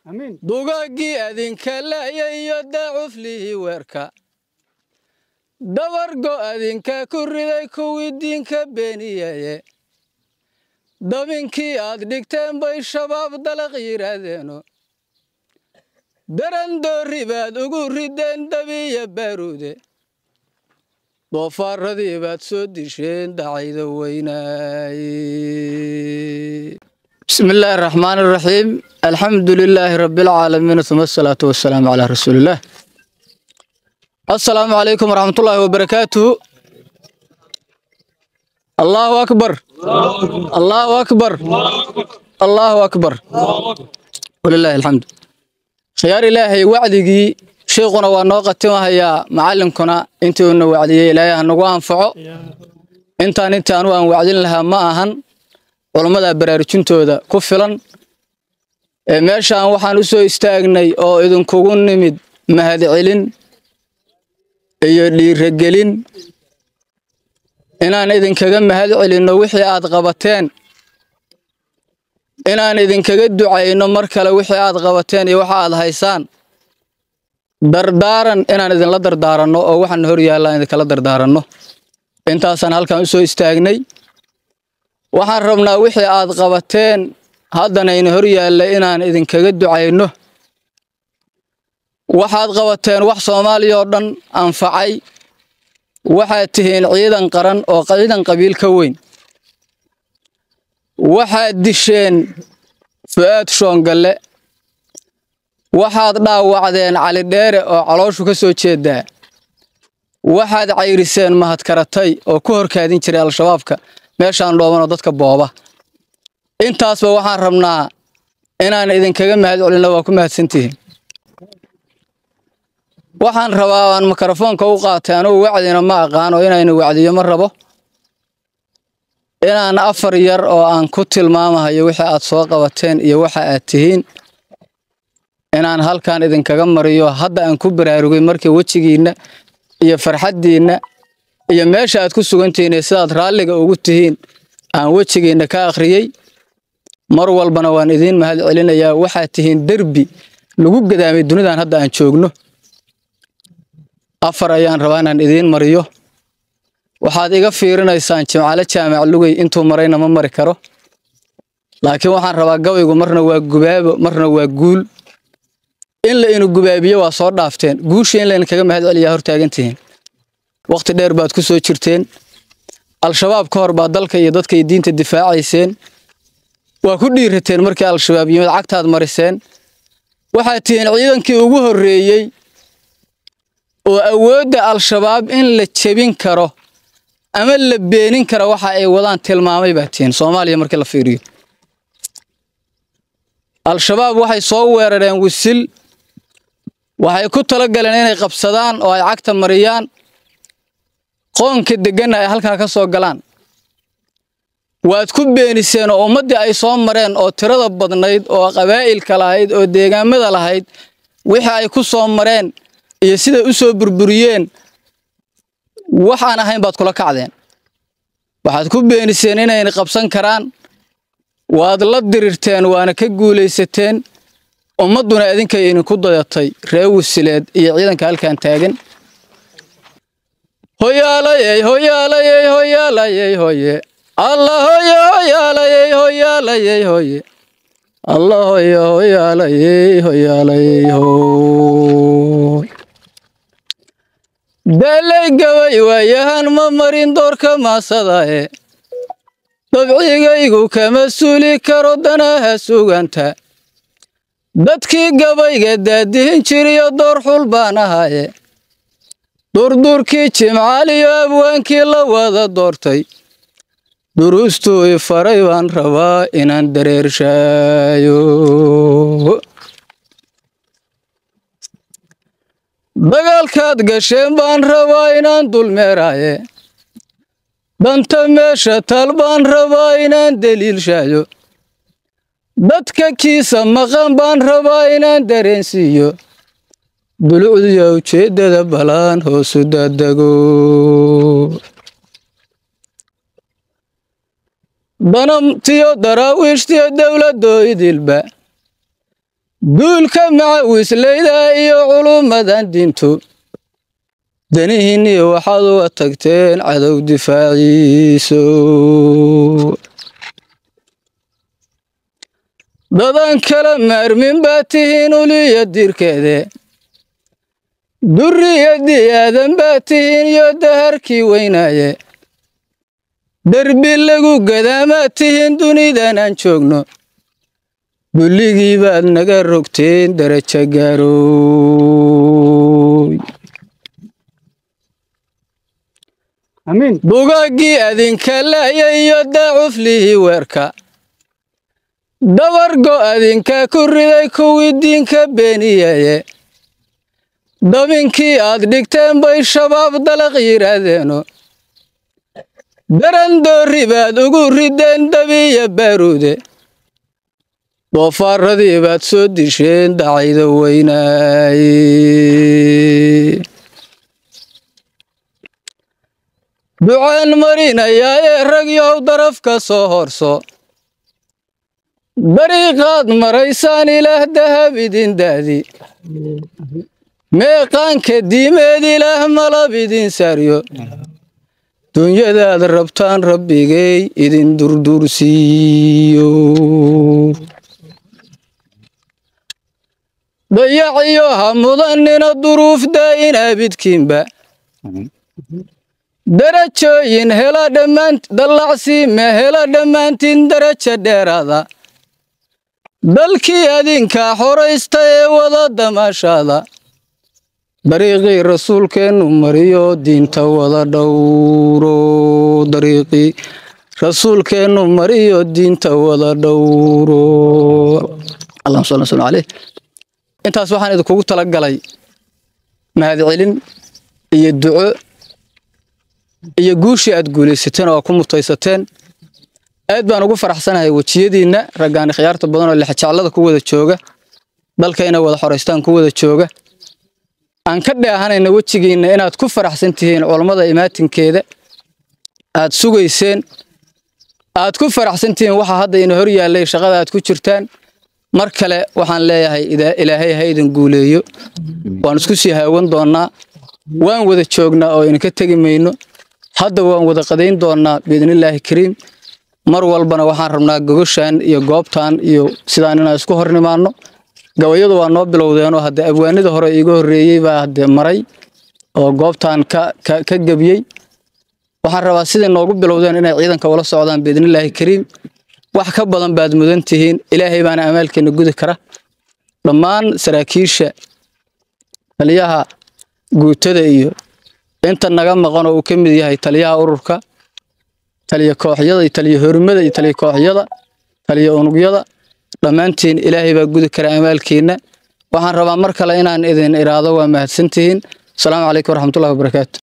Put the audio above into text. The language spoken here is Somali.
dugaaggii adinka la'ya iyo daacuflihii weerka dabargo adinka ku riday kuwii diinka beeniyaye dabinkii aad dhigteen bay shabaab dalaq yidhaahdeeno darandoorri baad ugu rideen dabiya baaruude doofaaradii baad soo disheen dacayda weynaaye bismi illaahi araxmaan araxiim alxamdu lilaahi rabbialcaalamiin uma asalaatu wasalaamu calaa rasuulillaah assalaamu calaykum waraxmatullaahi wabarakaatuhu allaahu akbar allaahu akbar allaahu akbar walilaahi alxamdu khiyaar ilaahay wacdigii sheikuna waa noo qatimahayaa macallinkuna intii uuna wacdiyey ilaahay ha nagu anfaco intaan intii anugu aan wacdin lahaa ma ahan culammada baraarujintooda ku filan ee meeshaan waxaan u soo istaagnay oo idinkugu nimid mahadcelin iyo dhiiragelin inaan idinkaga mahad celinno wixii aad qabateen inaan idinkaga ducayno mar kale wixii aad qabateen iyo waxa aad haysaan dardaaran inaan idinla dardaaranno oo waxaan hor yaallaan idinkala dardaaranno intaasaan halkan u soo istaagnay waxaan rabnaa wixii aad qabateen haddana ina hor yaalla inaan idinkaga ducayno waxaad qabateen wax soomaaliya oo dhan anfacay waxaad tihiin ciidan qaran oo ciidan qabiil ka weyn waxaad disheen fu'aad shoongalle waxaad dhaawacdeen cali dheere oo calooshu ka soo jeedaa waxaad cayriseen mahadkaratay oo ku horkaadin jiray al-shabaabka meeshaan dhoobanoo dadka booba intaasba waxaan rabnaa inaan idinkaga mahad celinno waa ku mahadsantihiin waxaan rabaa aan mikrofoonka u qaatay anugu wacdina ma aqaan oo inaynu wacdiyo ma rabo inaan afar yar oo aan ku tilmaamahayo wixii aad soo qabateen iyo waxa aad tihiin inaan halkan idinkaga mariyo hadda aan ku baraarugay markii wejigiinna iyo farxaddiinna iyo meesha aad ku sugantihiin iyo sidaad raalliga ugu tihiin aan wejigiinna ka akhriyey mar walbana waan idiin mahad celinayaa waxaad tihiin derbi lagu gadaamay dunidan hadda aan joogno afar ayaan rabaa inaan idiin mariyo waxaad iga fiirinaysaan jimcale jaamac lugey intuu marayna ma mari karo laakiin waxaan rabaa gabaygu marna waa gubaabo marna waa guul in la inu gubaabiyo waa soo dhaafteen guusha in laydinkaga mahad celiyaa hortaagantihiin wakhti dheer baad ku soo jirteen al-shabaab ka hor baad dalka iyo dadka iyo diinta difaacayseen waa ku dhiirateen markii al-shabaab yimid cagtaad mariseen waxaad tihiin ciidankii ugu horreeyey oo awoodda al-shabaab in la jebin karo ama la beenin karo waxa ay wadaan tilmaamay baa tihiin soomaaliya markii la fiiriyo al-shabaab waxay soo weerareen wisil waxay ku tala galeen inay qabsadaan oo ay cagta mariyaan qoonka degganna ay halkaa ka soo galaan waad ku beeniseen oo ummaddii ay soo mareen oo tirada badnayd oo qabaa'ilka lahayd oo deegaamada lahayd wixii ay ku soo mareen iyo siday u soo burburiyeen waxaan ahayn baad kula kacdeen waxaad ku beeniseen inayna qabsan karaan waad la dirirteen waana ka guulaysateen ummadduna idinkay idinku dayatay ree wisileed iyo ciidanka halkan taagan hoyaalayey hoyaalayey hoyaalayey hoye alla hoye hoyaalayey hoyaalayey hoye alla hoye hoyaalayey hoyaalayey hoy daalay gabay waayahan ma marin doorka maasadae dabcigaygu kama suuli karo danaha suganta dadkii gabayga daadihin jiriyo door xul baan ahaye durduurkii jimcaaliyo abwaankii la wada doortay duruustuu i faray baan rabaa inaan dareershaayo dagaalkaad gasheen baan rabaa inaan dulmeeraaye danta meesha tal baan rabaa inaan deliilshaayo dadka kiisa maqan baan rabaa inaan dareensiiyo dulucdiyo ujeeddada balaan hoosu daadego danamtiyo daraawiishtiyo dowladoo idilba guulka macawisleyda iyo culummadan diintu danihiinniyo waxaad uga tagteen cadow difaaciiso dadan kala maarmin baa tihiin uliya dirkeede durriyadii aadan baa tihiin iyo daharkii weynaaye derbi lagu gadaamaa tihiin dunidan aan joogno dulligii baad naga rogteen darajo gaarooy amiin bugaaggii adinka laaya iyo daacuflihii weerka dabargo adinka ku riday kuwii diinka beeniyaye dabinkii aad dhigteen bay shabaab dalaq yidhaahdeeno darandoorri baad ugu rideen dabiya baaruude doofaaradii baad soo disheen dacayda weynaaye ducaan marinayaa ee rag yow daraf ka soo horso dariiqaad maraysaan ilaah dahab idin daadi meeqaanka diimeed ilaah malab idin saaryo dunyadaad rabtaan rabbigay idin durdursiiyo dayaciyo ha mudanina duruuf daa'in abidkiinba darajooyin hela dhammaan dallacsiime hela dhammaantiin daraja dheeraada dalkii adinkaa xoraysta ee wada damaashaada dariiqii rasuulkeennu mariyo diinta wada dhowro dariiqii rasuulkeennu mariyo diinta wada dhowro allahuma salli salli caleyh intaas waxaan idinkugu talagalay mahadcelin iyo duco iyo guushii aad guulaysateen oo ku mutaysateen aad baan ugu faraxsanahay wejiyadiinna raggaani khiyaarta badan oo lexjeclada ku wada jooga dalka inay wada xoraystaan ku wada jooga aan ka dheehanayna wejigiinna inaad ku faraxsan tihiin culammada imaatinkeeda aad sugayseen aad ku faraxsan tihiin waxa hadda ina hor yaallay shaqada aad ku jirtaan mar kale waxaan leeyahay ilaahay ha idin guuleeyo waan isku sii haawan doonnaa waan wada joognaa oo idinka tegi mayno hadda waan wada qadayn doonnaa biidnillaahi kariim mar walbana waxaan rabnaa gogoshan iyo goobtan iyo sidaan inaan isku hor nimaanno gabayadu waa noo bilowdeenoo haddee abwaanida hore iiga horreeyey baa haddee maray oo goobtan ka ka gebiyey waxaan rabaa siday noogu bilowdeen inay ciidanka ula socdaan biidnillaahi kariim wax ka badan baad mudan tihiin ilaahay baana amaalkeena gudi kara dhammaan saraakiisha taliyaha guutada iyo inta naga maqan oo uu ka mid yahay taliyaha ururka taliya kooxyada iyo taliya horimada iyo taliya kooxyada taliya unugyada dhammaantiin ilaahay baa gudi kara amaalkiina waxaan rabaa mar kale inaan idin iraado waa mahadsantihiin asalaamu calaykum waraxmatullahi wabarakaatu